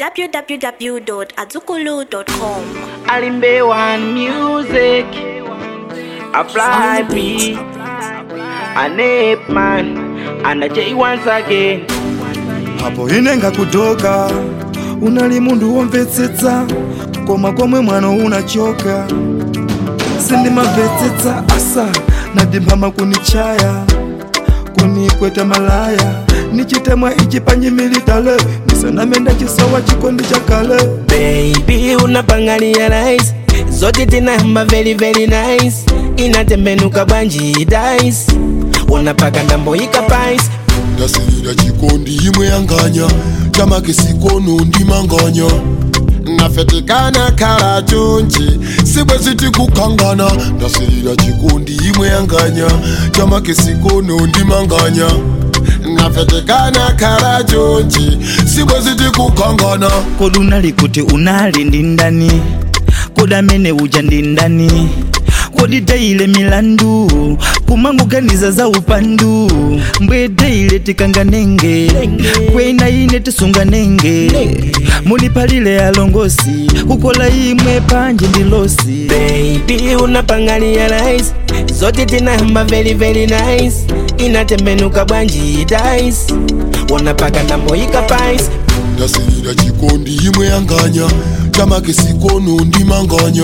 www.azukulu.com. Alimbe one music. I fly B. An ape man. And a J once again. apo inenga kutoka unali mundu womvetsetsa koma komwe mwana unachoka sindimamvetsetsa asa nadimphama kunichaya kunikweta malaya nichitemwa ichi panyimilitale ndisanamenda chisowa chikondi chakale Baby, unapangalia nice. Zote tinahamba very very nice. Inatembenuka banji dice. Unapaka ndambo ikapais. ndasirira chikondi imwe yanganya chamake sikono ndimanganya nafetekana khala chonchi sibwezi tikukangana ndasirira chikondi imwe yanganya chamake sikono ndimanganya nafetekana khala chonchi sibwezi tikukangana kodi unali kuti unali ndi ndani kodi amene uja ndi ndani kodi tayile milandu kumangoganiza za upandu mbwe tayile tikanganenge kwena ine tisunganenge mulipalile alongosi kukola imwe panje ndi losi Baby, unapangalia nice. Zote tinahamba very very nice. Inatembenuka banji dice. Unapaka ndambo ikapais. ndasirira chikondi imwe yanganya chamake sikono ndimanganya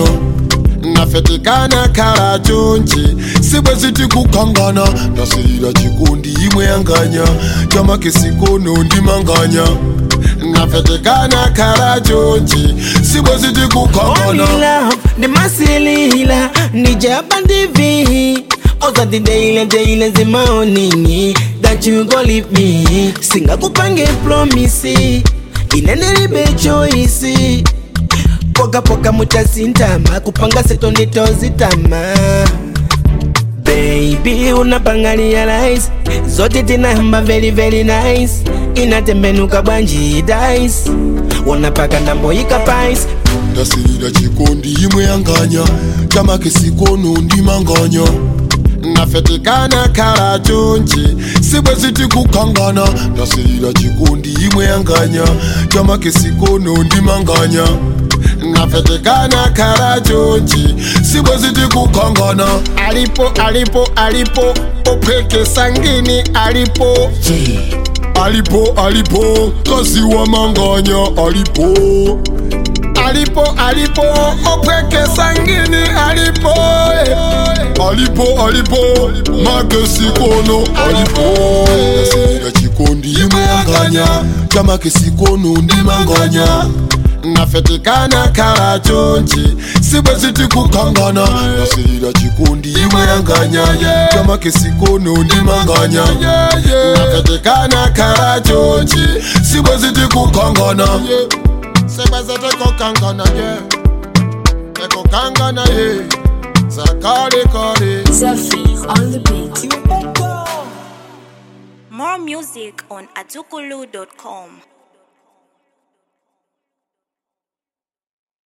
nafetekana khala chonchi sibwezi tikukangana ndasirira chikondi imwe yanganya chamake sikono ndimanganya nafetekana khala chonchi sibwezi Only tikukangana love, the masilila, nijaba divi. Oza the daily, daily, the morning. That you go leave me. Singa kupange promise. Inene libe choice. Poka poka mutasintama. Kupanga seto nditozitama. Baby, unapangalia nice. Zote tinahamba very very nice. Inatembenuka banji dice. Unapaka ndambo ikapais. ndasirira chikondi imwe yanganya chamake sikono ndimanganya nafetekana khala chonchi sibwezi tikukangana ndasirira chikondi imwe yanganya chamake sikono ndimanganya nafetekana khala chonchi sibwezi tikukangana alipo alipo alipo opweke sangini alipo alipo alipo kazi wa manganya alipo alipo alipo opweke sangini alipo eh. alipo alipo makesikono alipo nasirira chikondi imwe yanganya chamakesikono ndimanganya nafetekana khala chonchi sibwezi tikukangana nasirira chikondi imwe yanganya chamakesikono ndimanganya nafetekana khala chonchi sibwezi tikukangana sebeze tekokangana ye tekokangana ye sakarekare Zephyr on the beat. More music on azukulu.com.